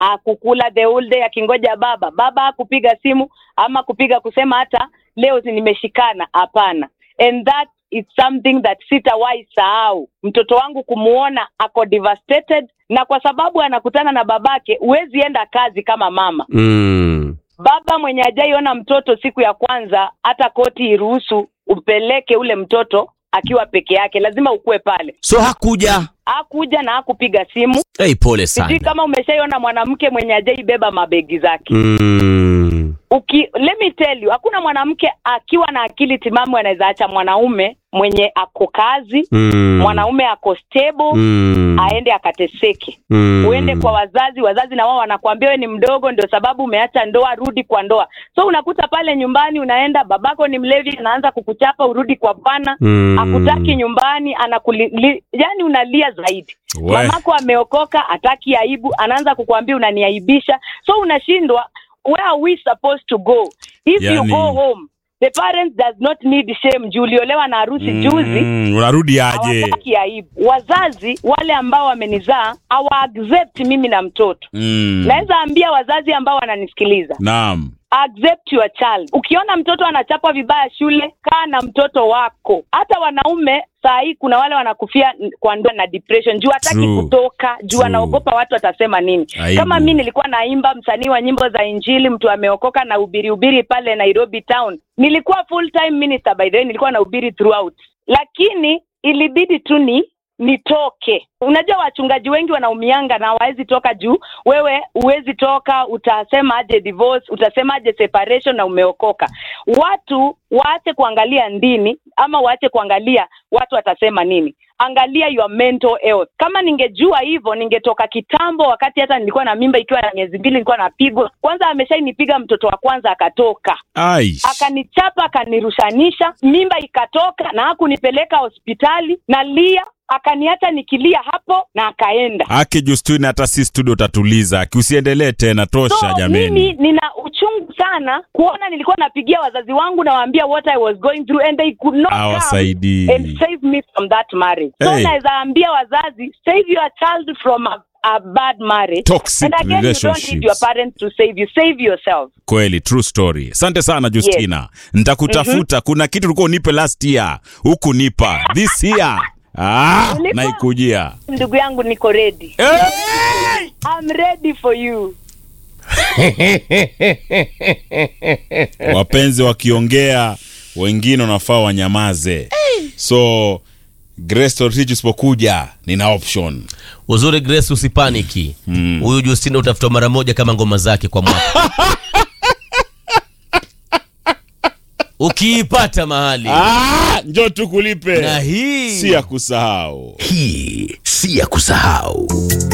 akukula the whole day akingoja baba baba akupiga simu ama kupiga kusema hata leo si nimeshikana hapana and that is something that sitawahi sahau mtoto wangu kumuona ako devastated na kwa sababu anakutana na babake huwezi enda kazi kama mama Mm. baba mwenye ajaiona mtoto siku ya kwanza hata koti iruhusu upeleke ule mtoto akiwa peke yake lazima ukuwe pale So hakuja. hakuja na hakupiga simu Hey, pole sijui sana. kama umeshaiona mwanamke mwenye ajaibeba mabegi zake Mm. Uki, let me tell you hakuna mwanamke akiwa na akili timamu anaweza acha mwanaume mwenye ako kazi Mm. mwanaume ako stable Mm. aende akateseke Mm. uende kwa wazazi wazazi na wao wanakuambia we ni mdogo ndio sababu umeacha ndoa rudi kwa ndoa so unakuta pale nyumbani unaenda babako ni mlevi anaanza kukuchapa urudi kwa bwana Mm. akutaki nyumbani anakuli li, yani unalia zaidi We. mamako ameokoka ataki aibu anaanza kukuambia unaniaibisha so unashindwa where are we supposed to go if you Yani- go home the parents does not need shame juu uliolewa na harusi juzi Mm, unarudi aje hawataki aibu wazazi wale ambao wamenizaa hawa accept mimi na mtoto mm. naweza ambia wazazi ambao wananisikiliza naam accept your child ukiona mtoto anachapwa vibaya shule kaa na mtoto wako hata wanaume saa hii kuna wale wanakufia n- kwa ndoa na depression juu hataki True. kutoka juu True. anaogopa watu watasema nini Aibu. kama mi nilikuwa naimba msanii wa nyimbo za injili mtu ameokoka na ubiri ubiri pale nairobi town nilikuwa full time minister by the way nilikuwa na ubiri throughout lakini ilibidi tu ni nitoke unajua wachungaji wengi wanaumianga na hawawezi toka juu wewe huwezi toka utasema aje divorce utasema aje separation na umeokoka watu waache kuangalia ndini ama waache kuangalia watu watasema nini angalia your mental health kama ningejua hivyo ningetoka kitambo wakati hata nilikuwa na mimba ikiwa na miezi mbili nilikuwa napigwa kwanza ameshainipiga mtoto wa kwanza akatoka ai akanichapa akanirushanisha mimba ikatoka na hakunipeleka hospitali na lia akaniacha nikilia hapo na akaenda ake justini hata si studio utatuliza kiusiendelee tena tosha so mimi jameni nina uchungu sana kuona nilikuwa napigia wazazi wangu nawaambia what i was going through and they could not come Hawasaidii. and save me from that marriage so Hey. naweza ambia wazazi save your child from a, a bad marriage Toxic and again you don't need relationships. your parents to save you save yourself kweli true story asante sana justina ntakutafuta kuna kitu ulikuwa unipe last year huku nipa this year ah, Ulipa? naikujia ndugu yangu niko ready hey! I'm ready for you wapenzi wakiongea wengine wanafaa wanyamaze so Grace Torotich usipokuja nina option uzuri grace usipaniki huyu justina utafuta mara moja kama ngoma zake kwa mwaka ukiipata mahali ah, njo tukulipe na hii si ya kusahau hii si ya kusahau